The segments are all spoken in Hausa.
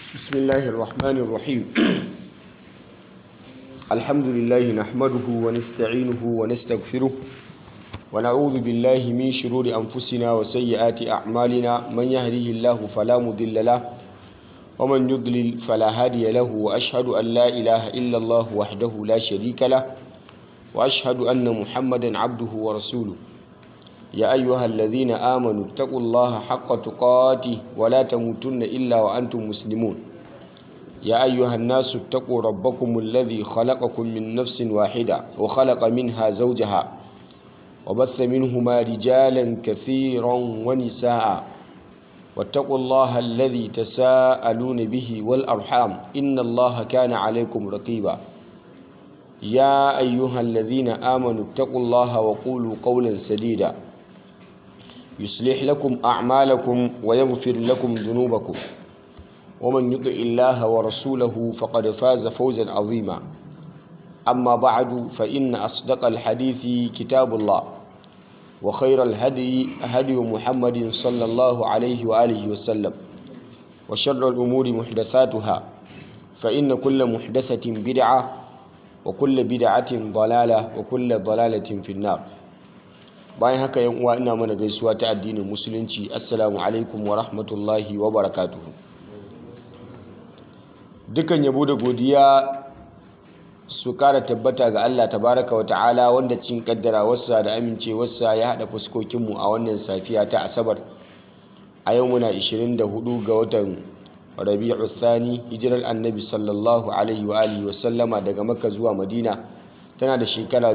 بسم الله الرحمن الرحيم الحمد لله نحمده ونستعينه ونستغفره ونعوذ بالله من شرور أنفسنا وسيئات أعمالنا من يهده الله فلا مضل له ومن يضلل فلا هادي له وأشهد أن لا إله إلا الله وحده لا شريك له وأشهد أن محمدا عبده ورسوله يا أيها الذين آمنوا اتقوا الله حق تقاته ولا تموتن إلا وأنتم مسلمون يا أيها الناس اتقوا ربكم الذي خلقكم من نفس واحدة وخلق منها زوجها وبث منهما رجالا كثيرا ونساء واتقوا الله الذي تساءلون به والأرحام إن الله كان عليكم رقيبا يا أيها الذين آمنوا اتقوا الله وقولوا قولا سديدا يصلح لكم أعمالكم ويغفر لكم ذنوبكم ومن يطع الله ورسوله فقد فاز فوزا عظيما أما بعد فإن أصدق الحديث كتاب الله وخير الهدي هدي محمد صلى الله عليه وآله وسلم وشر الأمور محدثاتها فإن كل محدثة بدعة وكل بدعة ضلالة وكل ضلالة في النار bayan haka yan uwa ina mana gaisuwa ta addinin musulunci assalamu alaikum wa rahmatullahi wa barakatuhu dukan yabo da godiya su kara tabbata ga Allah tabaraka wa ta'ala wanda cin kaddara wasa da amincewarsa ya hada fuskokinmu a wannan safiya ta asabar a yau muna 24 ga watan rabi'u thani hijirar annabi sallallahu alaihi wa alihi wa sallama daga makka zuwa madina tana da shekara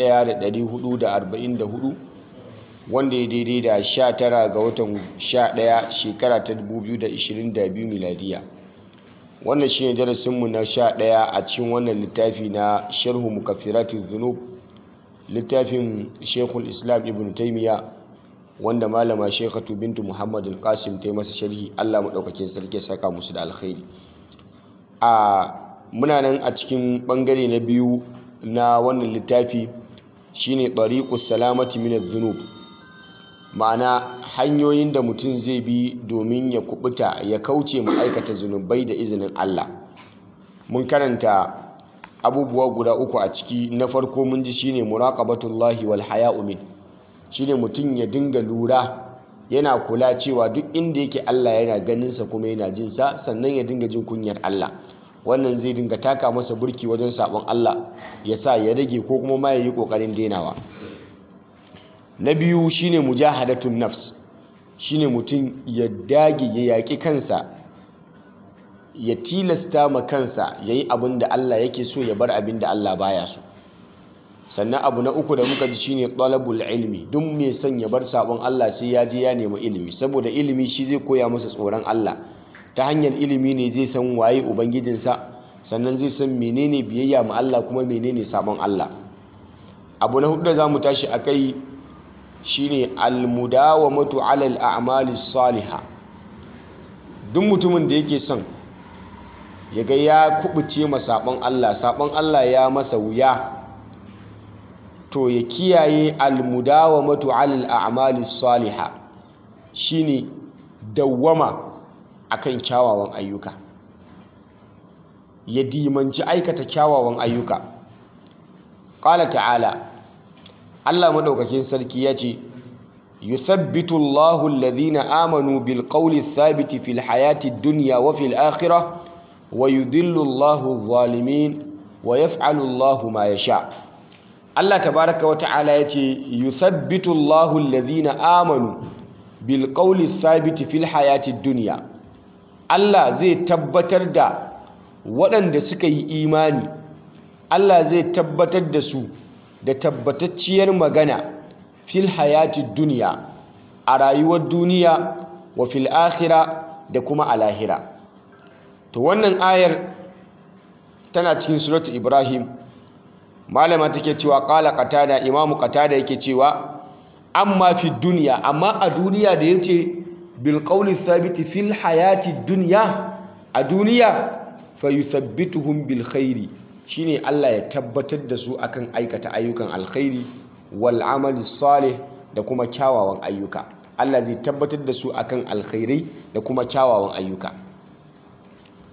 1444 wanda ya daidai da 19 ga watan 11 shekara ta 2022 miladiya wannan shi ne darasinmu na 11 a cikin wannan littafi na sharhu mukaffiratu dhunub littafin shekul islam ibn taimiyya wanda malama shekatu bintu muhammad al-qasim ta yi masa sharhi allah maɗaukakin sarki saka musu da alkhairi a muna nan a cikin ɓangare na biyu na wannan littafi shine tariqus salamati min adh-dhunub ma'ana hanyoyin da mutum zai bi domin ya kubuta ya kauce mu aikata zunubai da izinin Allah mun karanta abubuwa guda uku a ciki na farko mun ji shine muraqabatullahi wal haya'u min shine mutum ya dinga lura yana kula cewa duk inda yake Allah yana ganin sa kuma yana jin sa sannan ya dinga jin kunyar Allah wannan zai dinga taka masa burki wajen sabon Allah ya sa ya rage ko kuma ma yayi kokarin denawa na biyu shine mujahadatun nafs shine mutum ya dage ya yaki kansa ya tilasta ma kansa yayi abin da Allah yake so ya bar abin da Allah baya so sannan abu na uku da muka ji shine talabul ilmi duk mai son ya bar sabon Allah sai ya je ya nemi ilimi saboda ilimi shi zai koya masa tsoron Allah ta hanyar ilimi ne zai san waye ubangijinsa sannan zai san menene biyayya ma Allah kuma menene sabon Allah abu na hudu da zamu tashi akai shine almudawamatu ala al'amali salihah duk mutumin da yake son ya ga ya kubuce ma sabon Allah sabon Allah ya masa wuya to ya kiyaye almudawamatu ala al'amali salihah shine dawwama akan kyawawan ayyuka ya dimanci aikata kyawawan ayyuka ƙala ta'ala Allah maɗaukakin sarki ya ce yuthabbitu Allahu alladhina amanu bil qawli thabiti fil hayati dunya wa fil akhirah wa yudhillu Allahu adh-dhalimin wa yaf'alu Allahu ma yasha Allah tabaraka wa ta'ala ya ce yuthabbitu Allahu alladhina amanu bil qawli thabiti fil hayati dunya Allah zai tabbatar da waɗanda suka yi imani Allah zai tabbatar da su da tabbatacciyar magana fil hayati duniya a rayuwar duniya wa fil akhira da kuma a lahira to wannan ayar tana cikin suratu ibrahim malama take cewa qala qatada imamu qatada yake cewa amma fi duniya amma a duniya da yace bilƙaunin sabiti fil hayati duniya a duniya fayuthabbituhum bil khairi shine Allah ya tabbatar da su akan aikata ayyukan alkhairi wal amali salih da kuma kyawawan ayyuka Allah zai tabbatar da su akan alkhairai da kuma kyawawan ayyuka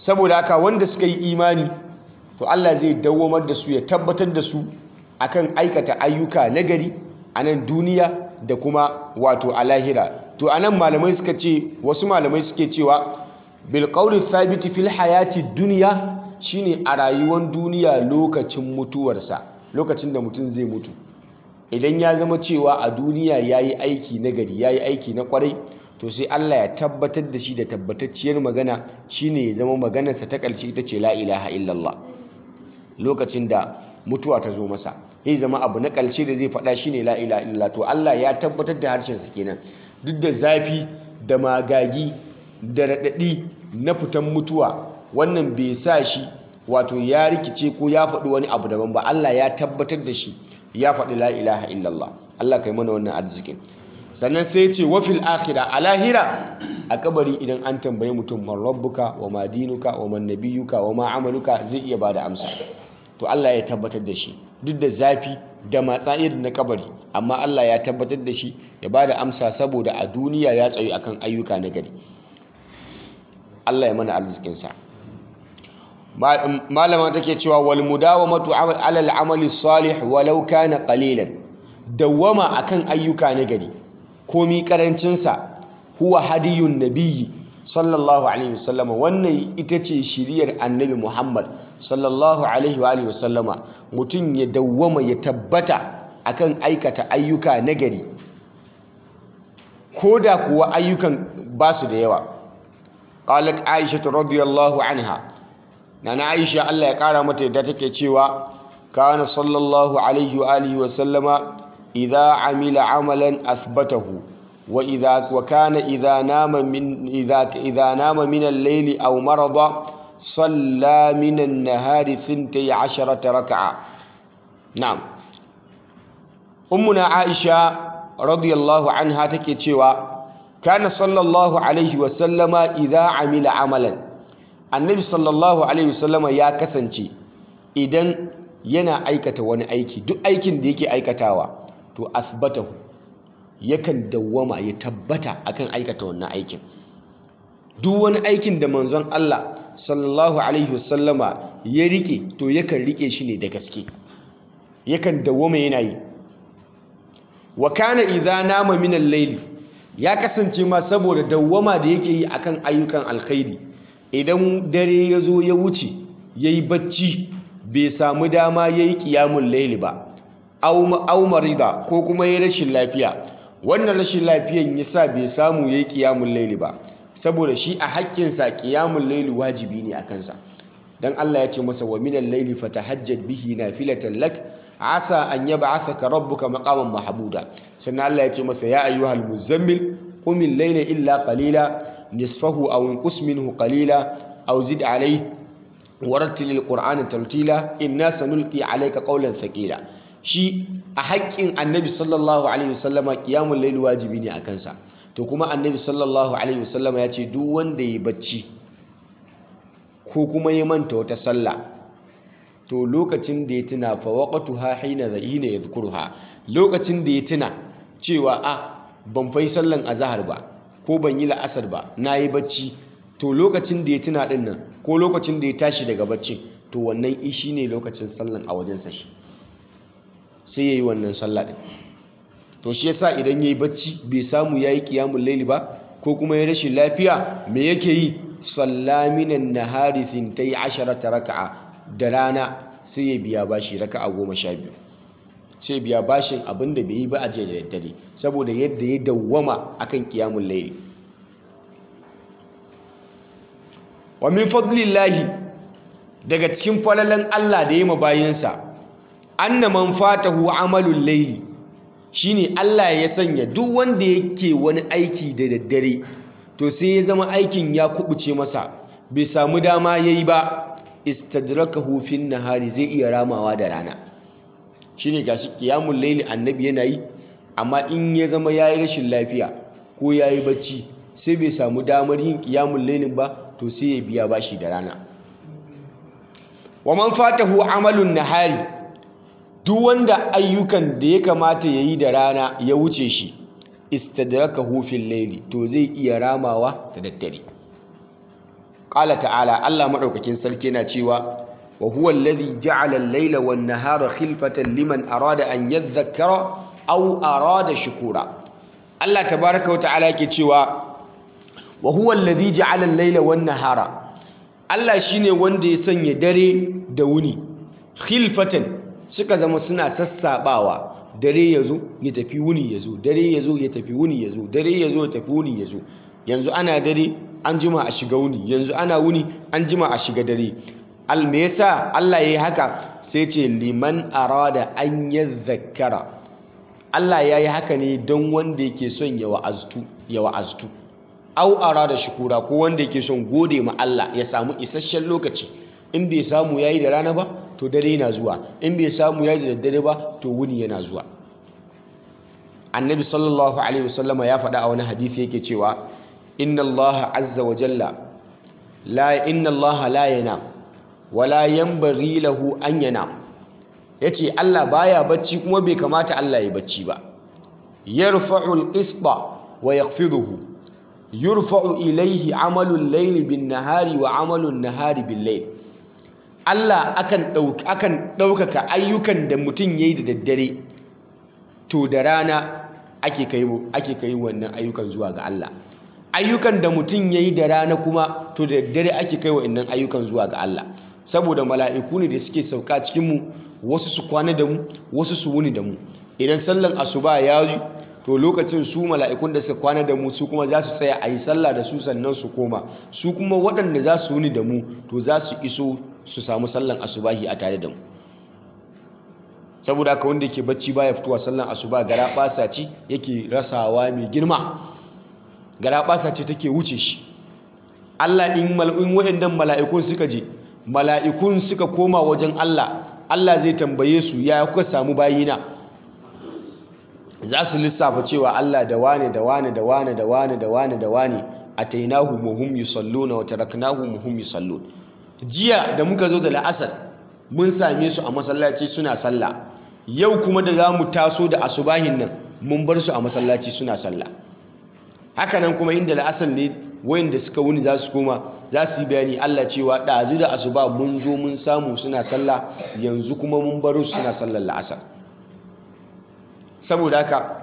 saboda haka wanda suka yi imani to Allah zai dawwamar da su ya tabbatar da su akan aikata ayyuka nagari a nan duniya da kuma wato a lahira to anan malamai suka ce wasu malamai suke cewa bil qawli thabiti fil hayati dunya shine a rayuwar duniya lokacin mutuwarsa lokacin da mutum zai mutu idan ya zama cewa a duniya yayi aiki nagari yayi aiki na kwarai to sai Allah ya tabbatar da shi da tabbatacciyar magana shine ya zama maganarsa ta ƙarshe ita ce la ilaha illallah lokacin da mutuwa ta zo masa ya zama abu na ƙarshe da zai faɗa shine la ilaha illallah to Allah ya tabbatar da harshensa kenan duk da zafi da magagi da raɗaɗi na fitan mutuwa wannan bai sa shi wato ya rikice ko ya faɗi wani abu daban ba Allah ya tabbatar da shi ya faɗi la ilaha illallah Allah kai mana wannan arzikin sannan sai ce wafil akhira a lahira a kabari idan an tambaye mutum man rabbuka wa ma dinuka wa man nabiyuka wa ma amaluka zai iya bada amsa to Allah ya tabbatar da shi duk da zafi da matsa irin na kabari amma Allah ya tabbatar da shi ya bada amsa saboda a duniya ya tsayu akan ayyuka na gari Allah ya mana arzikin sa malama take cewa wal mudawamatu ala al amali salih walau kana qalilan dawwama akan ayyuka na gari komi karancinsa huwa hadiyun nabiyyi sallallahu alaihi wasallama wannan ita ce shiriyar annabi muhammad sallallahu alaihi wa alihi wasallama mutum ya dawwama ya tabbata akan aikata ayyuka nagari ko da kuwa ayyukan ba su da yawa qalat aisha radiyallahu anha nana aisha Allah ya kara mata yadda take cewa kana sallallahu alaihi wa alihi wasallama إذا عمل عملا أثبته وإذا وكان إذا نام من إذا إذا نام من الليل أو مرض صلى من النهار ثنتي عشرة ركعة نعم أمنا عائشة رضي الله عنها تكتشوا كان صلى الله عليه وسلم إذا عمل عملا النبي صلى الله عليه وسلم يا كسنتي إذن yana aikata wani aiki duk aikin da yake aikatawa to asbatahu yakan dawwama ya tabbata akan aikata wannan aikin duk wani aikin da manzon Allah sallallahu alaihi wasallama ya rike to yakan rike shi ne da gaske yakan dawwama yana yi wa kana idza nama min al-layl ya kasance ma saboda dawwama da yake yi akan ayyukan alkhairi idan dare ya zo ya wuce yayi bacci bai samu dama yayi qiyamul layli ba au marida ko kuma ya rashin lafiya wannan rashin lafiyan yasa bai samu yayi qiyamul layli ba saboda shi a haƙƙinsa qiyamul layli wajibi ne a kansa dan Allah ya ce masa wa minal layli fatahajjad bihi nafilatan lak asa an yab'athaka rabbuka maqaman mahmuda sannan Allah ya ce masa ya ayyuhal muzammil qumil layla illa qalila nisfahu aw inqus minhu qalila aw zid alayhi warattilil qur'ana tartila inna sanulqi alayka qawlan thaqila shi a haƙƙin annabi sallallahu alaihi wasallama qiyamul layl wajibi ne a kansa to kuma annabi sallallahu alaihi wasallama ya ce duk wanda ya bacci ko kuma ya manta wata sallah to lokacin da ya tuna fa waqtuha hina hina yadhkuruha lokacin da ya tuna cewa a ban fai sallan azhar ba ko ban yi la'asar ba nayi bacci to lokacin da ya tuna din nan ko lokacin da ya tashi daga bacci to wannan ishi ne lokacin sallan a wajensa shi sai yayi wannan sallah din to shi yasa idan yayi bacci bai samu yayi qiyamul layli ba ko kuma ya rashin lafiya me yake yi sallaminan nahari thintai asharata raka'a da rana sai ya biya bashi raka'a goma sha biyu sai biya bashin abin da bai yi ba a jiya da daddare saboda yadda ya dawwama akan qiyamul layli wa min fadlillahi daga cikin falalan Allah da ya ma bayinsa anna man fatahu amalul layli shine Allah ya sanya duk wanda yake wani aiki da daddare to sai ya zama aikin ya kubuce masa bai samu dama yayi ba istadrakahu fin nahari zai iya ramawa da rana shine gashi qiyamul layli annabi yana yi amma in ya zama yayi rashin lafiya ko yayi bacci sai bai samu damar yin qiyamul laylin ba to sai ya biya bashi da rana wa man fatahu amalun nahari duk wanda ayyukan da ya kamata yayi da rana ya wuce shi istadrakahu fil layli to zai iya ramawa da daddare qala ta'ala Allah madaukakin sarki yana cewa wa huwa alladhi ja'ala al-layla wan-nahara khilfatan liman arada an yadhakkara aw arada shukura Allah tabaaraka wa ta'ala yake cewa wa huwa alladhi ja'ala al-layla wan-nahara Allah shine wanda ya sanya dare da wuni khilfatan suka zama suna sassabawa dare yazo ya tafi wuni yazo dare yazo ya tafi wuni yazo dare yazo ya tafi wuni yazo yanzu ana dare an jima a shiga wuni yanzu ana wuni an jima a shiga dare al me yasa Allah yayi haka sai ce liman arada an yadhakkara Allah yayi haka ne don wanda yake son ya wa'aztu ya wa'aztu au arada shukura ko wanda yake son gode ma Allah ya samu isasshen lokaci in bai samu yayi da rana ba to dare yana zuwa in bai samu yayi da daddare ba to wuni yana zuwa annabi sallallahu alaihi wasallama ya faɗa a wani hadisi yake cewa inna allaha azza wa jalla la inna allaha la yanam wala yanbaghi lahu an yanam yace Allah baya bacci kuma bai kamata Allah ya bacci ba yarfa'u al-qisṭa wa yakhfiduhu yurfa'u ilayhi 'amalu al-layli bin-nahari wa 'amalu an-nahari bil-layl Allah akan dauka akan daukaka ayyukan da mutum yayi da daddare to da rana ake kai ake kai wannan ayyukan zuwa ga Allah ayyukan da mutum yayi da rana kuma to da daddare ake kai wannan ayyukan zuwa ga Allah saboda mala'iku ne da suke sauka cikin mu wasu su kwana da mu wasu su wuni da mu idan sallan asuba ya yi to lokacin su mala'ikun da suka kwana da mu su kuma za su tsaya a yi sallah da su sannan su koma su kuma waɗanda za su wuni da mu to za su iso su samu sallan asubahi a tare da mu saboda haka wanda ke bacci baya fitowa sallan asuba gara ɓasa ce yake rasawa mai girma gara ɓasa ce take wuce shi Allah in mal'in waɗannan mala'ikun suka je mala'ikun suka koma wajen Allah Allah zai tambaye su ya kuka samu bayina za su lissafa cewa Allah da wane da wane da wane da wane da wane da wane atainahu muhum yusalluna wa taraknahu muhum yusallun jiya da muka zo da la'asar mun same su a masallaci suna sallah yau kuma da za mu taso da asubahin nan mun bar su a masallaci suna sallah haka nan kuma inda la'asar ne wayanda suka wuni za su koma za su yi bayani Allah cewa ɗazu da asuba mun zo mun samu suna sallah yanzu kuma mun baro su suna sallar la'asar saboda haka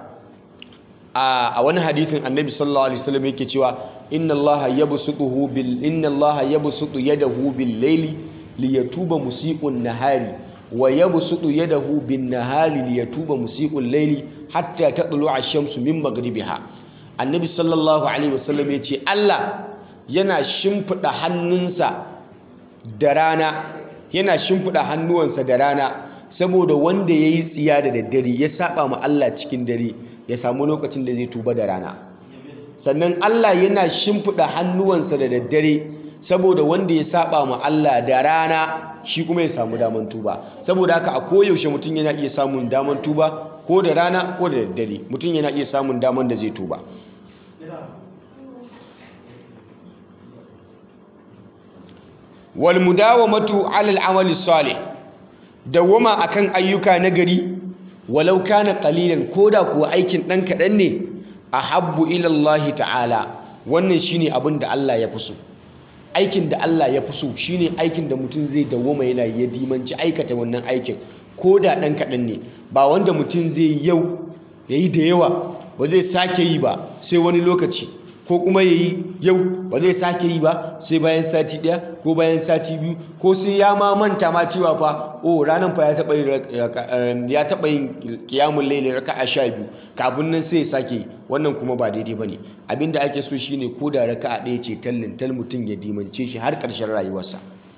a wani hadithin annabi sallallahu alaihi wasallam yake cewa inna allaha yabsutuhu bil inna allaha yabsutu yadahu bil layli liyatuba musii'un nahari wa yabsutu yadahu bin nahari liyatuba musii'ul layli hatta tatlu'a ash-shamsu min maghribiha annabi sallallahu alaihi wasallam yace Allah yana shimfida hannunsa da rana yana shimfida hannuwansa da rana saboda wanda yayi tsiya da daddare ya saba ma Allah cikin dare ya samu lokacin da zai tuba da rana sannan Allah yana shimfiɗa hannuwansa da daddare saboda wanda ya saba ma Allah da rana shi kuma ya samu daman tuba saboda haka a koyaushe mutum yana iya samun daman tuba ko da rana ko da daddare mutum yana iya samun daman da zai tuba wal mudawamatu ala al-amali salih dawama akan ayyuka nagari walau kana qalilan koda kuwa aikin dan kadan ne ahabbu ila Allah ta'ala wannan shine abin da Allah ya fi so aikin da Allah ya fi so shine aikin da mutum zai dawoma yana ya dimanci aikata wannan aikin koda dan kadan ne ba wanda mutum zai yau yayi da yawa ba zai sake yi ba sai wani lokaci ko kuma yayi yau ba zai sake yi ba sai bayan sati daya ko bayan sati biyu ko sai ya ma manta ma cewa fa oh ranan fa ya taba yin ya taba yin qiyamul layli raka'a 12 kafin nan sai ya sake wannan kuma ba daidai bane abinda ake so shine ko da raka'a ɗaya ce tallin tal mutum ya dimance shi har ƙarshen rayuwarsa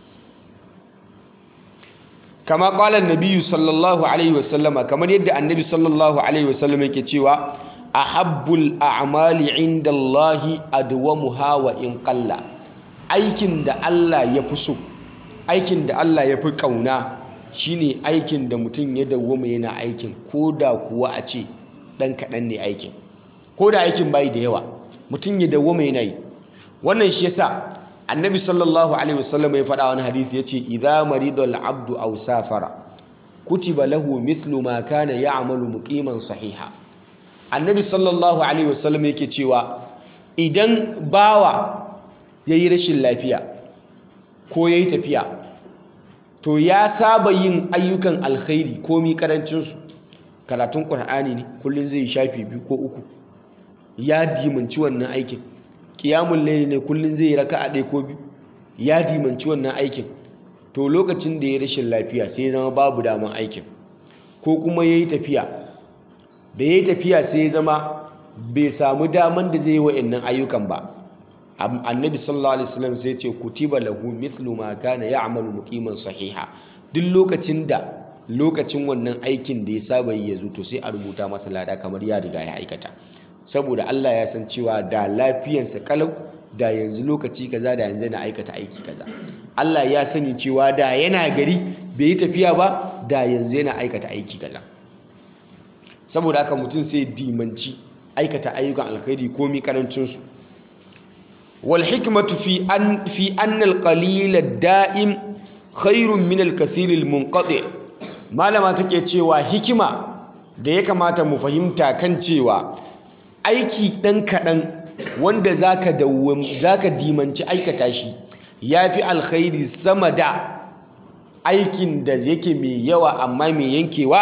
kama qala an-nabi sallallahu alaihi wasallama kamar yadda annabi sallallahu alaihi wasallama yake cewa ahabbul a'mali inda Allahi adwamuha wa in qalla aikin da Allah ya fi so aikin da Allah ya fi kauna shine aikin da mutum ya dawwama yana aikin koda kuwa a ce dan kaɗan ne aikin koda aikin bai da yawa mutum ya dawwama yana yi wannan shi yasa annabi sallallahu alaihi wasallam ya faɗa wani hadisi yace idza maridal abdu aw safara kutiba lahu mithlu ma kana ya'malu muqiman sahiha annabi sallallahu alaihi wasallam yake cewa idan bawa ya yi rashin lafiya ko ya yi tafiya to ya saba yin ayyukan alkhairi komi karancinsu karatun ƙur'ani ne kullum zai shafi biyu ko uku ya dimanci wannan aikin ƙiyamun laili ne kullum zai yi raka a ɗaya ko biyu ya dimanci wannan aikin to lokacin da ya rashin lafiya sai ya zama babu daman aikin ko kuma ya yi tafiya da ya yi tafiya sai ya zama bai samu daman da zai yi wa'annan ayyukan ba annabi sallallahu alaihi wasallam sai ce kutiba lahu mithlu ma kana ya'malu muqiman sahiha duk lokacin da lokacin wannan aikin da ya saba yi ya zo to sai a rubuta masa lada kamar ya riga ya aikata saboda Allah ya san cewa da lafiyansa kalau da yanzu lokaci kaza da yanzu na aikata aiki kaza Allah ya sani cewa da yana gari bai yi tafiya ba da yanzu yana aikata aiki kaza saboda haka mutum sai dimanci aikata ayyukan alkhairi komi karancin su wal hikmatu fi an fi anna al qalil ad da'im khairun min al kathir al munqati malama take cewa hikima da ya kamata mu fahimta kan cewa aiki dan kadan wanda zaka dawwam zaka dimanci aikata shi yafi alkhairi sama da aikin da yake mai yawa amma mai yankewa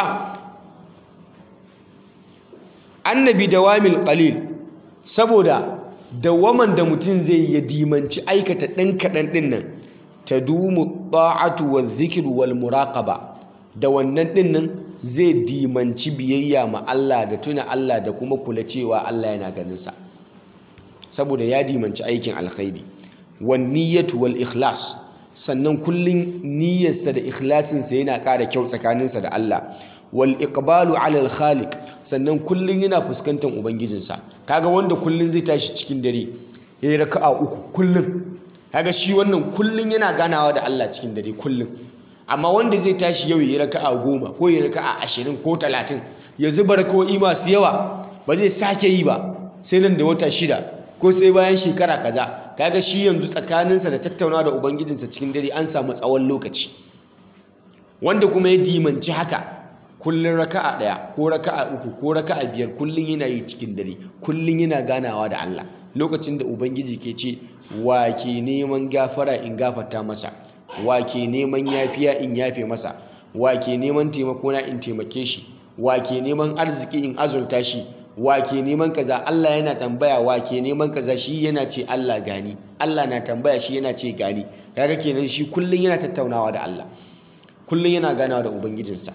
annabi dawamil qalil saboda dawaman da mutum zai ya dimanci aikata ɗan kaɗan ɗin nan ta dumu ta'atu wa zikir wal muraqaba da wannan ɗin nan zai dimanci biyayya ma Allah da tuna Allah da kuma kula cewa Allah yana ganinsa saboda ya dimanci aikin alkhairi wan niyyatu wal ikhlas sannan kullun niyyarsa da ikhlasinsa yana ƙara kyau tsakaninsa da Allah wal iqbalu ala al khaliq sannan kullun yana fuskantar ubangijinsa kaga wanda kullun zai tashi cikin dare yayi raka'a uku kullun kaga shi wannan kullun yana ganawa da Allah cikin dare kullun amma wanda zai tashi yau yayi raka'a goma ko yayi raka'a ashirin ko talatin ya zuba raka'o'i masu yawa ba zai sake yi ba sai nan da wata shida ko sai bayan shekara kaza kaga shi yanzu tsakaninsa da tattaunawa da ubangijinsa cikin dare an samu tsawon lokaci wanda kuma ya dimanci haka kullun raka'a ɗaya ko raka'a uku ko raka'a biyar kullun yana yi cikin dare kullun yana ganawa da Allah lokacin da ubangiji ke ce wa ke neman gafara in gafarta masa wa ke neman yafiya in yafe masa wa ke neman taimako na in taimake shi wa ke neman arziki in azurta shi wa ke neman kaza Allah yana tambaya wa ke neman kaza shi yana ce Allah gani Allah na tambaya shi yana ce gani kaga kenan shi kullun yana tattaunawa da Allah kullun yana ganawa da ubangijinsa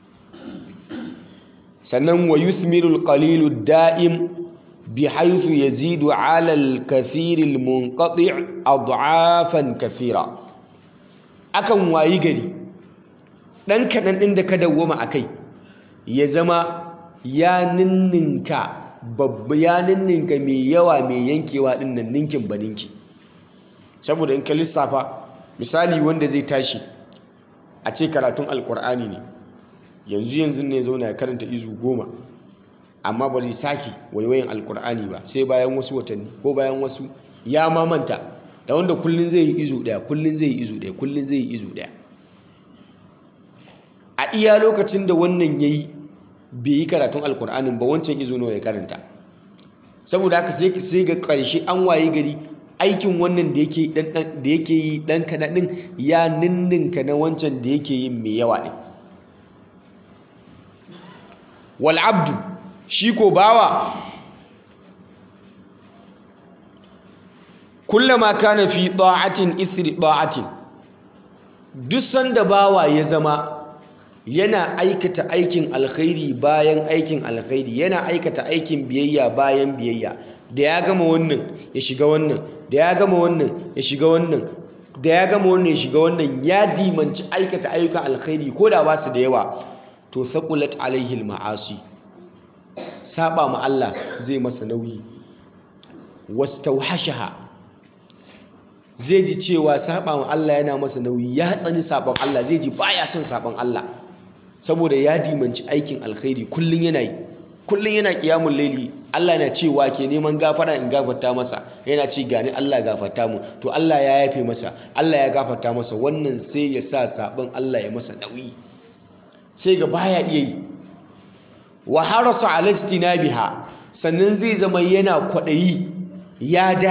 sannan wa yuthmiru al daim bi haythu yazidu ala al-kathir al-munqati' ad'afan kathira akan wayi gari dan kadan din da ka dawwama akai ya zama ya ninninka babba ya ninninka mai yawa mai yankewa din nan ninkin baninki saboda in ka lissafa misali wanda zai tashi a ce karatun alkur'ani ne yanzu yanzu ne zauna ya karanta izu goma amma ba zai sake waiwayin alkur'ani ba sai bayan wasu watanni ko bayan wasu ya mamanta da wanda kullun zai yi izu daya kullun zai yi izu daya kullun zai yi izu daya a iya lokacin da wannan yayi bai yi karatun alkur'anin ba wancan izo nawa ya karanta saboda haka sai sai ga ƙarshe an waye gari aikin wannan da yake dan da yake yi dan kaɗan ɗin ya ninninka na wancan da yake yin mai yawa ɗin wal abdu shi ko bawa kullama kana fi ta'atin ithri ta'atin duk sanda bawa ya zama yana aikata aikin alkhairi bayan aikin alkhairi yana aikata aikin biyayya bayan biyayya da ya gama wannan ya shiga wannan da ya gama wannan ya shiga wannan da ya gama wannan ya shiga wannan ya dimanci aikata ayyukan alkhairi ko da ba su da yawa to saqulat alaihi almaasi saba ma Allah zai masa nauyi wastauhashaha zai ji cewa saba ma Allah yana masa nauyi ya tsani sabon Allah zai ji baya son sabon Allah saboda ya dimanci aikin alkhairi kullun yana yi kullun yana qiyamul laili Allah yana cewa ke neman gafara in gafarta masa yana ce gani Allah gafarta mu to Allah ya yafe masa Allah ya gafarta masa wannan sai ya sa sabon Allah ya masa nauyi sai ga baya iya yi wa harasa ala istinabiha sannan zai zama yana kwadayi ya dage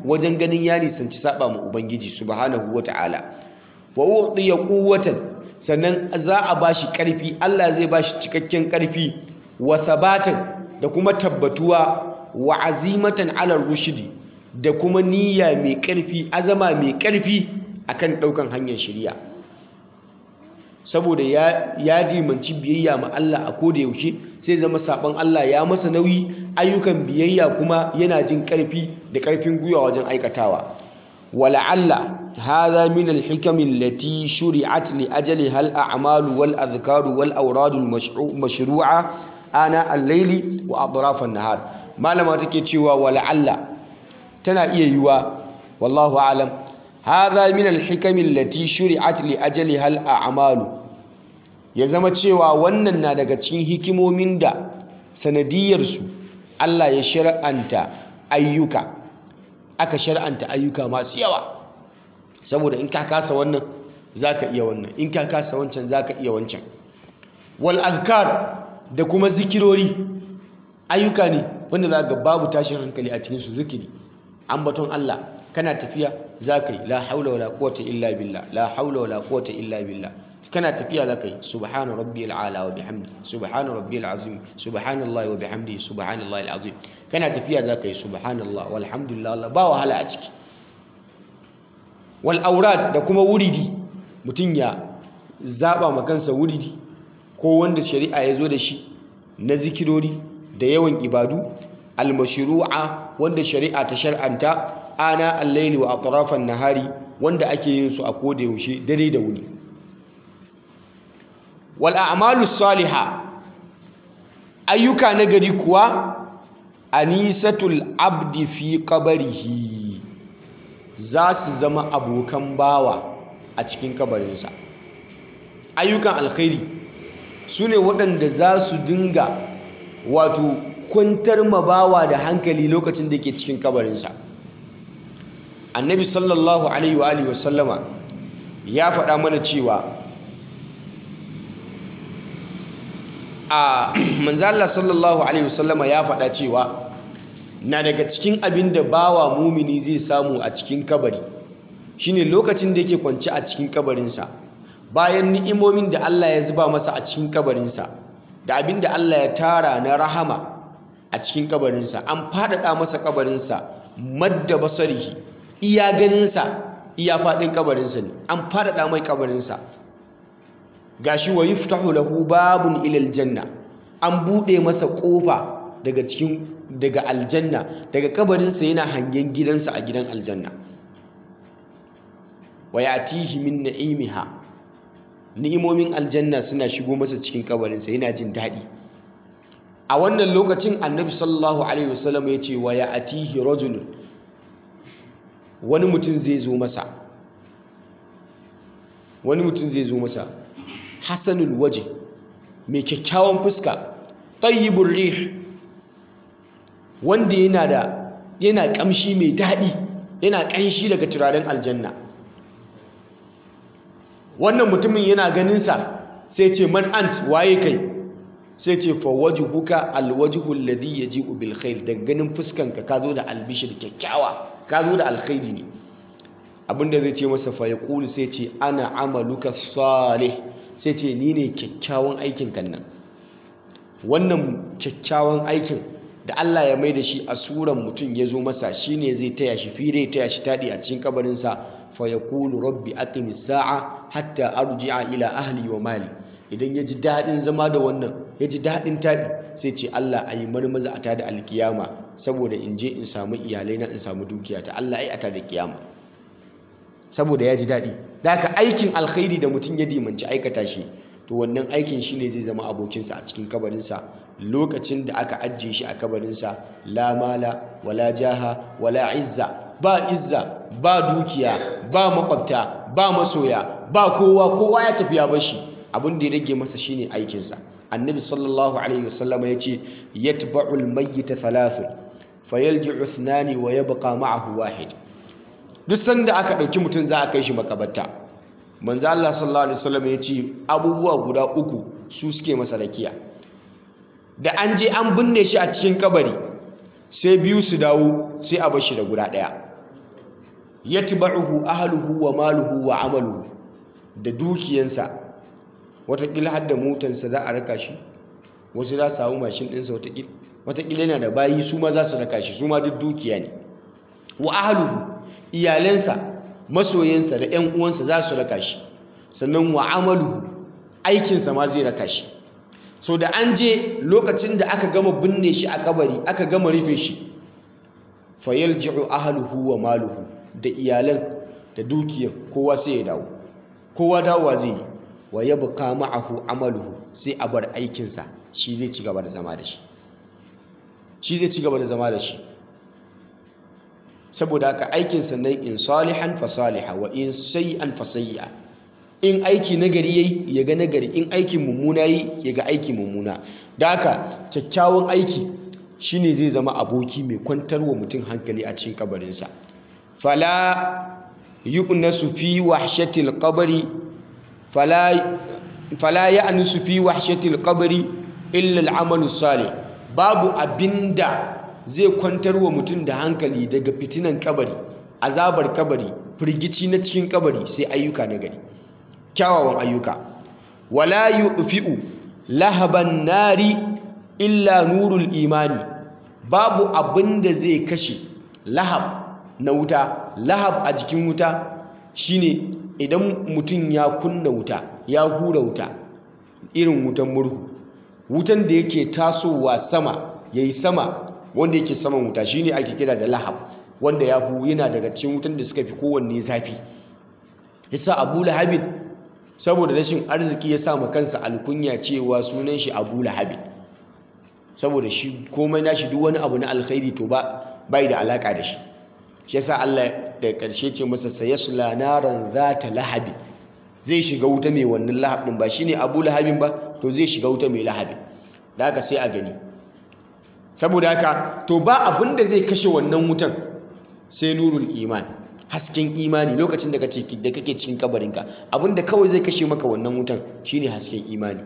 wajen ganin ya nisanci saba ma ubangiji subhanahu wata'ala wa u'tiya quwwatan sannan za a bashi karfi Allah zai bashi cikakken karfi wa sabatan da kuma tabbatuwa wa azimatan ala rushdi da kuma niyya mai karfi azama mai karfi akan daukan hanyar shari'a saboda ya ya dimanci biyayya ma Allah a koda yaushe sai zama sabon Allah ya masa nauyi ayyukan biyayya kuma yana jin karfi da karfin gwiwa wajen aikatawa wala'alla hadha min al-hikam allati shuri'at li ajliha al-a'mal wal adhkar wal awrad al-mashru'a ana al-layli wa atraf an-nahar malama take cewa wala'alla tana iya yiwa wallahu a'lam hadha min al-hikam allati shuri'at li ajliha al-a'mal ya zama cewa wannan na daga cikin hikimomin da sanadiyarsu Allah ya shar'anta ayyuka aka shar'anta ayyuka masu yawa saboda in ka kasa wannan zaka iya wannan in ka kasa wancan zaka iya wancan wal azkar da kuma zikirori ayyuka ne wanda za ga babu tashin hankali a cikin su zikiri ambaton Allah kana tafiya zaka yi la haula wala quwwata illa billah la haula wala quwwata illa billah kana tafiya zaka yi subhana rabbiyal ala wa bihamdi subhana rabbiyal azim subhanallahi wa bihamdi subhanallahi alazim kana tafiya zaka yi subhanallah walhamdulillah ba wahala a ciki wal aurad da kuma wuridi mutum ya zaba ma kansa wuridi ko wanda shari'a ya zo da shi na zikirori da yawan ibadu almashru'a wanda shari'a ta shar'anta ana al-laili wa atrafan nahari wanda ake yin su a koda yaushe dare da wuni wal a'malu salihah ayyuka na gari kuwa anisatul abdi fi qabrihi za su zama abokan bawa a cikin kabarinsa ayyukan alkhairi su ne waɗanda za su dinga wato kwantar mabawa da hankali lokacin da ke cikin kabarinsa annabi sallallahu alaihi wa alihi wasallama ya faɗa mana cewa a manzala sallallahu alaihi wasallama ya faɗa cewa na daga cikin abin da bawa mumini zai samu a cikin kabari shine lokacin da yake kwance a cikin kabarinsa bayan ni'imomin da Allah ya zuba masa a cikin kabarinsa da abin da Allah ya tara na rahama a cikin kabarinsa an faɗaɗa masa kabarinsa madda basarihi iya ganinsa iya faɗin kabarinsa ne an faɗaɗa mai kabarinsa gashi wa yuftahu lahu babun ilal janna an buɗe masa ƙofa daga cikin daga aljanna daga kabarinsa yana hangen gidansa a gidan aljanna wa yatihi min na'imiha ni'imomin aljanna suna shigo masa cikin kabarinsa yana jin daɗi a wannan lokacin annabi sallallahu alaihi wasallam ya ce wa ya'tihi rajulun wani mutum zai zo masa wani mutum zai zo masa hasanul waje mai kyakkyawan fuska tayyibur rih wanda yana da yana kamshi mai daɗi yana ƙanshi daga turaren aljanna wannan mutumin yana ganinsa sai ce man ant waye kai sai ce fa wajhuka alwajhu alladhi yaji'u bil khair daga ganin fuskanka ka zo da albishir kyakkyawa ka zo da alkhairi ne abinda zai ce masa fa yaqulu sai ce ana amaluka salih sai ce ni ne kyakkyawan aikin kan nan wannan kyakkyawan aikin da Allah ya mai da shi a suran mutum ya zo masa shine zai taya shi fire taya shi taɗi a cikin kabarinsa fa yaqulu rabbi aqimis sa'a hatta arji'a ila ahli wa mali idan ya ji daɗin zama da wannan ya ji daɗin taɗi sai ce Allah a yi marmaza a tada alkiyama saboda in je in samu iyalai na in samu dukiya ta Allah ai a tada kiyama saboda ya ji daɗi da haka aikin alkhairi da mutum ya dimanci aikata shi to wannan aikin shi ne zai zama abokinsa a cikin kabarinsa lokacin da aka ajiye shi a kabarinsa la mala wala jaha wala izza ba izza ba dukiya ba makwabta ba masoya ba kowa kowa ya tafi ya bashi abin da ya rage masa shine aikinsa annabi sallallahu alaihi wasallam ya ce yatba'u al-mayyita thalathun fayalji'u ithnani wa yabqa ma'ahu wahid duk sanda aka ɗauki mutum za a kai shi makabarta manzo Allah sallallahu alaihi wasallam ya ce abubuwa guda uku su suke masa rakiya da an je an binne shi a cikin kabari sai biyu su dawo sai a bar shi da guda ɗaya yatba'uhu ahluhu wa maluhu wa amaluhu da dukiyansa watakila har da motansa za a raka shi wasu za su samu mashin ɗinsa watakila watakila yana da bayi su ma za su raka shi su ma duk dukiya ne wa ahluhu iyalansa masoyansa da 'yan uwansa za su raka shi sannan wa amaluhu aikinsa ma zai raka shi so da an je lokacin da aka gama binne shi a kabari aka gama rufe shi fayalji'u ahluhu wa maluhu da iyalan da dukiyar kowa sai ya dawo kowa dawowa zai yi wa yabqa ma'ahu amaluhu sai a bar aikinsa shi zai ci gaba da zama da shi shi zai ci gaba da zama da shi saboda haka aikin sannan in salihan fa saliha wa in sayyi'an fa sayyi'a in aiki nagari yayi ya ga nagari in aikin mummuna yayi ya ga aiki mummuna da haka kyakkyawan aiki shine zai zama aboki mai kwantar wa mutum hankali a cikin kabarinsa fala yu'nasu fi wahshatil qabri fala fala ya'nusu fi wahshatil qabri illa al-amalu salih babu abinda zai kwantar wa mutum da hankali daga fitinan kabari azabar kabari firgici na cikin kabari sai ayyuka na gari kyawawan ayyuka wala yu'fi'u lahaban nari illa nurul imani babu abin da zai kashe lahab na wuta lahab a jikin wuta shine idan mutum ya kunna wuta ya hura wuta irin wutan murhu wutan da yake tasowa sama yayi sama wanda yake saman wuta shine ake kira da lahab wanda ya hu yana daga cikin wutan da suka fi kowanne zafi yasa abu lahabin saboda rashin arziki ya sa kansa alkunya cewa sunan shi abu lahabin saboda shi komai nashi duk wani abu na alkhairi to ba bai da alaka da shi shi yasa Allah da karshe ce masa sayasla naran zata lahabi zai shiga wuta mai wannan lahab din ba shine abu lahabin ba to zai shiga wuta mai lahabin da haka sai a gani saboda haka to ba abin da zai kashe wannan wutan sai nurul iman hasken imani lokacin da kake da kake cikin kabarinka abin da kawai zai kashe maka wannan wutan shine hasken imani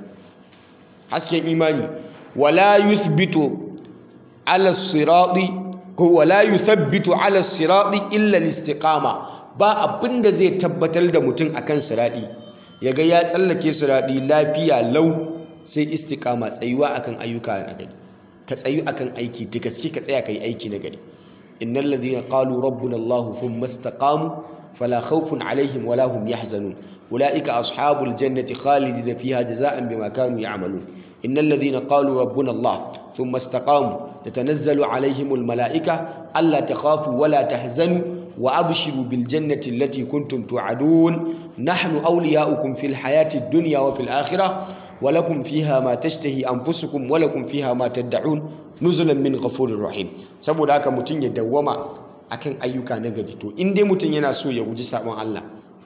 hasken imani wala yuthbitu ala sirati ko wala yuthabbitu ala sirati illa al-istiqama ba abin da zai tabbatar da mutum akan sirati yaga ya tsallake sirati lafiya lau sai istiqama tsayuwa akan ayyuka na gari ka tsayu akan aiki da gaske ka tsaya kai aiki na gari innal ladhina qalu rabbuna allah thumma istaqamu fala khawfun alaihim wala hum yahzanun ulaika ashabul jannati khalidina fiha jazaan bima kanu ya'malun innal ladhina qalu rabbuna allah thumma istaqamu tatanazzalu alaihimul malaika alla takhafu wala tahzanu wa abshiru bil jannati allati kuntum tu'adun nahnu awliya'ukum fil hayati ad-dunya wa fil akhirah ولكم فيها ما تشتهي أنفسكم ولكم فيها ما تدعون نزلا من غفور رحيم saboda haka mutum ya dawwama akan ayyuka na gari to in dai mutum yana so ya guji sabon Allah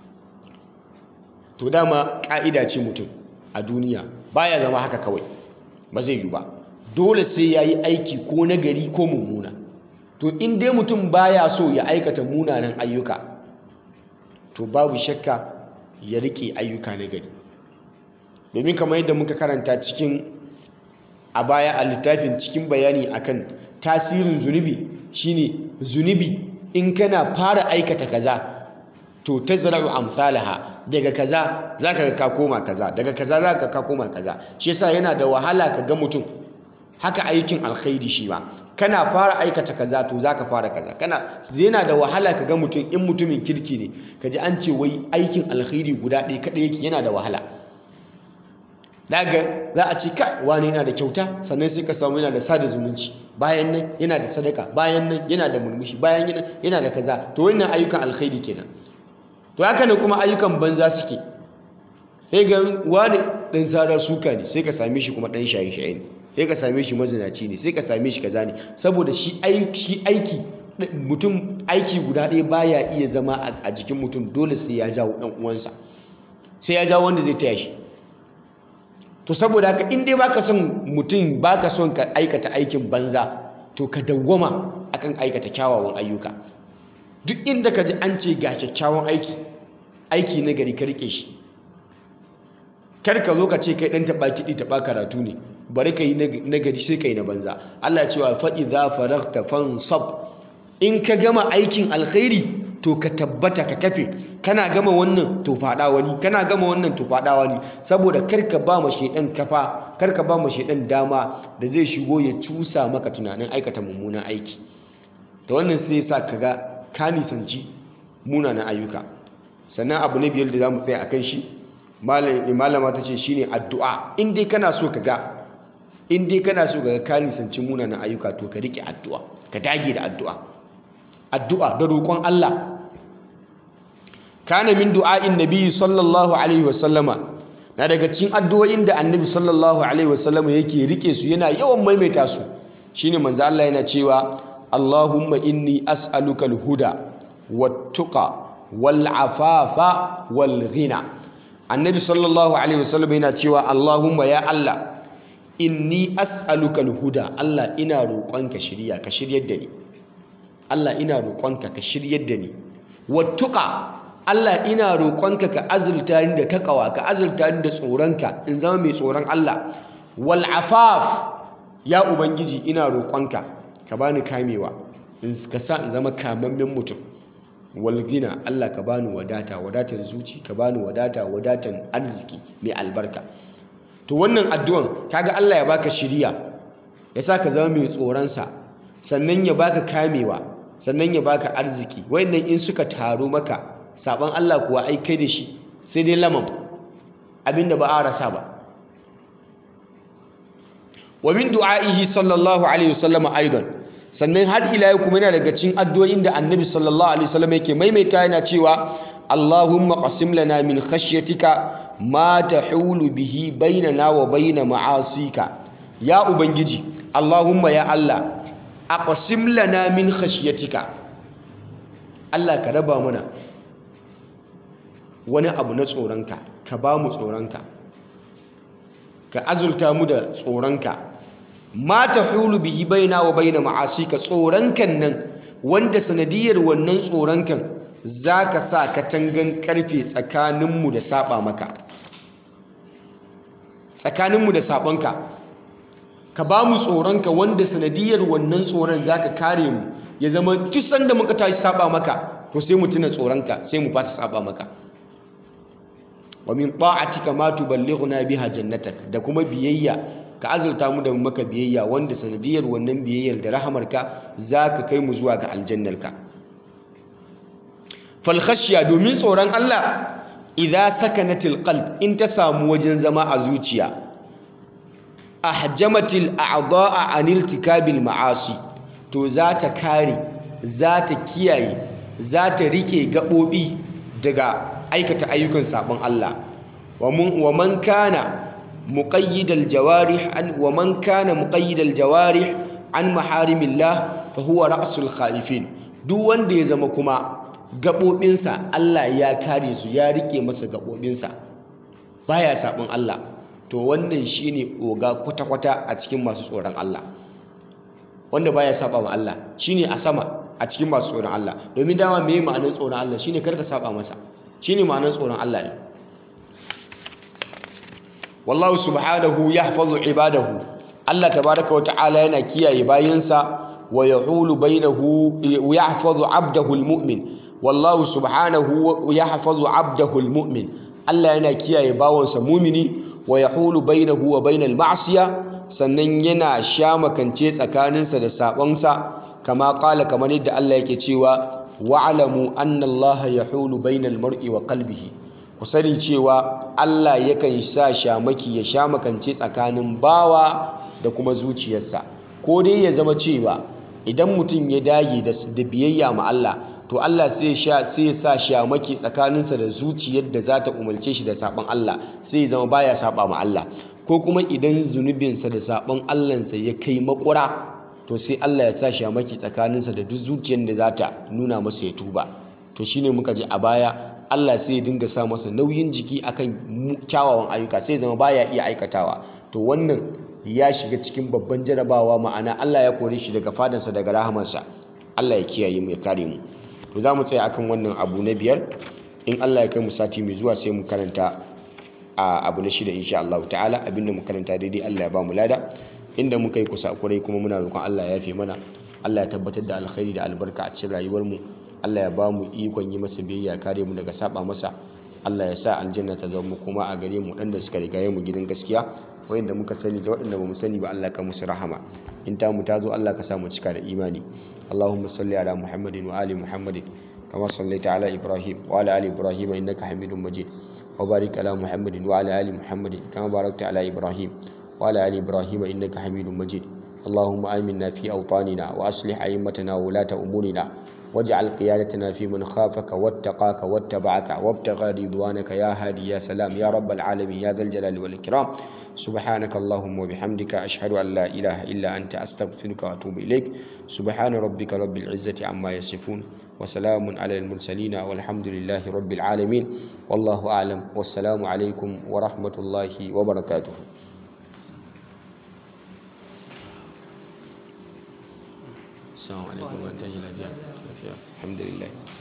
to dama ka'ida ce mutum a duniya baya zama haka kawai ba zai yi ba dole sai ya yi aiki ko na gari ko mummuna to in dai mutum baya so ya aikata munanan ayyuka to babu shakka ya rike ayyuka na gari domin kamar yadda muka karanta cikin a baya a littafin cikin bayani akan tasirin zunubi shine zunubi in kana fara aikata kaza to tazra'u amsalaha daga kaza zaka ga ka koma kaza daga kaza zaka ka koma kaza shi yasa yana da wahala ka ga mutum haka aikin alkhairi shi ba kana fara aikata kaza to zaka fara kaza kana yana da wahala ka ga mutum in mutumin kirki ne kaji an ce wai aikin alkhairi guda ɗaya kaɗai yake yana da wahala daga za a ce kai wani yana da kyauta sannan sai ka samu yana da sada zumunci bayan nan yana da sadaka bayan nan yana da murmushi bayan nan yana da kaza to wannan ayyukan alkhairi kenan to haka ne kuma ayyukan banza suke sai ga wani dan sarar suka ne sai ka same shi kuma dan shaye shaye ne sai ka same shi mazinaci ne sai ka same shi kaza ne saboda shi aiki aiki mutum aiki guda ɗaya baya iya zama a jikin mutum dole sai ya jawo dan uwansa sai ya jawo wanda zai taya shi to saboda haka in dai baka son mutum baka son ka aikata aikin banza to ka dawwama akan aikata kyawawan ayyuka duk inda ka ji an ce ga kyakkyawan aiki aiki na gari ka rike shi kar ka zo ka ce kai dan taba kiɗi taba karatu ne bari ka yi na gari sai ka yi na banza Allah ya ce wa fa idza faraghta fansab in ka gama aikin alkhairi to ka tabbata ka kafe kana gama wannan to fada wani kana gama wannan to fada wani saboda kar ka ba ma shedan kafa kar ka ba ma shedan dama da zai shigo ya cusa maka tunanin aikata mummunan aiki da wannan sai ya sa ka ga ka nisanci munanan ayyuka sannan abu na biyar da za mu tsaya a kan shi malama ta ce shine addu'a in dai kana so ka ga in dai kana so ka ga ka nisanci munanan ayyuka to ka rike addu'a ka dage da addu'a addu'a da roƙon Allah kana min du'a'in nabi sallallahu alaihi wasallama na daga cikin addu'o'in da annabi sallallahu alaihi wasallama yake rike su yana yawan maimaita su shine manzo Allah yana cewa Allahumma inni as'aluka al-huda wat-tuqa wal-afafa wal-ghina annabi sallallahu alaihi wasallam yana cewa Allahumma ya Allah inni as'aluka al-huda Allah ina roƙonka shiriya ka shiryar da ni Allah ina roƙonka ka shiryar da ni wat-tuqa Allah ina roƙonka ka azurta ni da takawa ka azurta ni da tsoronka in zama mai tsoron Allah wal-afaf ya ubangiji ina roƙonka ka bani kamewa in ka sa in zama kamammen mutum walgina Allah ka bani wadata wadatan zuci ka bani wadata wadatan arziki mai albarka to wannan addu'an kaga Allah ya baka shiriya ya sa ka zama mai tsoronsa sannan ya baka kamewa sannan ya baka arziki wayannan in suka taru maka saban Allah kuwa ai kai da shi sai dai lamam abinda ba a rasa ba wa min du'a'ihi sallallahu alaihi wasallam aidan sannan har ila yau kuma yana daga cikin addu'o'in da annabi sallallahu alaihi wasallam yake maimaita yana cewa Allahumma qasim lana min khashyatika ma tahulu bihi bainana wa bain ma'asika ya ubangiji Allahumma ya Allah aqsim lana min khashyatika Allah ka raba mana wani abu na tsoronka ka ba mu tsoronka ka azurta mu da tsoronka ma tahulu bihi baina wa baina ma'asika tsoronkan nan wanda sanadiyar wannan tsoronkan zaka sa katangan karfe tsakaninmu da saba maka tsakaninmu da sabonka ka ba mu tsoronka wanda sanadiyar wannan tsoron zaka kare mu ya zama duk sanda muka tashi saba maka to sai mu tuna tsoronka sai mu fata saba maka wa min ta'atika ma tuballighuna biha jannatak da kuma biyayya ka azurta mu da maka biyayya wanda sanadiyar wannan biyayyar da rahamarka zaka kai mu zuwa ga aljannarka fal khashya domin tsoron Allah idza sakanatil qalb in ta samu wajen zama a zuciya ahjamatil a'dha'a anil tikabil ma'asi to za ta kare za ta kiyaye za ta rike gabobi daga aikata ayyukan sabon Allah wa man kana muqayyidal jawarih an wa man kana muqayyidal jawarih an maharimillah fa huwa ra'sul khalifin duk wanda ya zama kuma gabobinsa Allah ya kare su ya rike masa gabobinsa baya sabon Allah to wannan shine oga kwata-kwata a cikin masu tsoron Allah wanda baya saba ma Allah shine a sama a cikin masu tsoron Allah domin dama me ma'anar tsoron Allah shine karka saba masa shine ma'anar tsoron Allah ne wallahu subhanahu yahfazu ibadahu Allah tabaraka wa ta'ala yana kiyaye bayinsa wa yahulu bainahu yahfazu abdahu almu'min wallahu subhanahu yahfazu abdahu almu'min Allah yana kiyaye bawansa mumini wa yahulu bainahu wa bainal ma'siya sannan yana shamakance tsakaninsa da sabonsa kama kala kamar yadda Allah yake cewa wa'lamu anna Allah yahulu bainal mar'i wa qalbihi ku sani cewa Allah yakan sa shamaki ya shamakance tsakanin bawa da kuma zuciyarsa ko dai ya zama cewa idan mutum ya dage da biyayya ma Allah to Allah sai sha sai ya sa shamaki tsakaninsa da zuciyar da za ta umarce shi da sabon Allah sai ya zama baya saba ma Allah ko kuma idan zunubinsa da sabon Allahnsa ya kai makura to sai Allah ya sa shamaki tsakaninsa da duk zuciyar da za ta nuna masa ya tuba to shine muka ji a baya Allah sai ya dinga sa masa nauyin jiki akan kyawawan ayyuka sai zama baya iya aikatawa to wannan ya shiga cikin babban jarabawa ma'ana Allah ya kore shi daga fadansa daga rahamarsa Allah ya kiyaye mu ya kare mu to za mu tsaya akan wannan abu na biyar in Allah ya kai mu sati mai zuwa sai mu karanta a abu na shida insha Allah ta'ala abinda mu karanta daidai Allah ya ba mu lada inda muka yi kusa kurai kuma muna roƙon Allah ya yafe mana Allah ya tabbatar da alkhairi da albarka a cikin rayuwar mu Allah ya ba mu ikon yi masa biyayya kare mu daga saba masa Allah ya sa aljanna ta zama kuma a gare mu dan da suka rigaye mu gidan gaskiya wayanda muka sani da waɗanda bamu sani ba Allah ka musu rahama in ta mu ta zo Allah ka sa mu cika da imani Allahumma salli ala Muhammadin wa ali Muhammadin kama sallaita ala Ibrahim wa ala ali Ibrahim innaka Hamidum Majid wa barik ala Muhammadin wa ala ali Muhammadin kama barakta ala Ibrahim wa ala ali Ibrahim innaka Hamidum Majid اللهم آمنا في أوطاننا وأصلح أئمتنا وولاة أمورنا واجعل قيادتنا في من خافك واتقاك واتبعك وابتغى رضوانك يا هادي يا سلام يا رب العالمين يا ذا الجلال والإكرام سبحانك اللهم وبحمدك أشهد أن لا إله إلا أنت أستغفرك وأتوب إليك سبحان ربك رب العزة عما يصفون وسلام على المرسلين والحمد لله رب العالمين والله أعلم والسلام عليكم ورحمة الله وبركاته السلام عليكم ورحمة الله وبركاته الحمد لله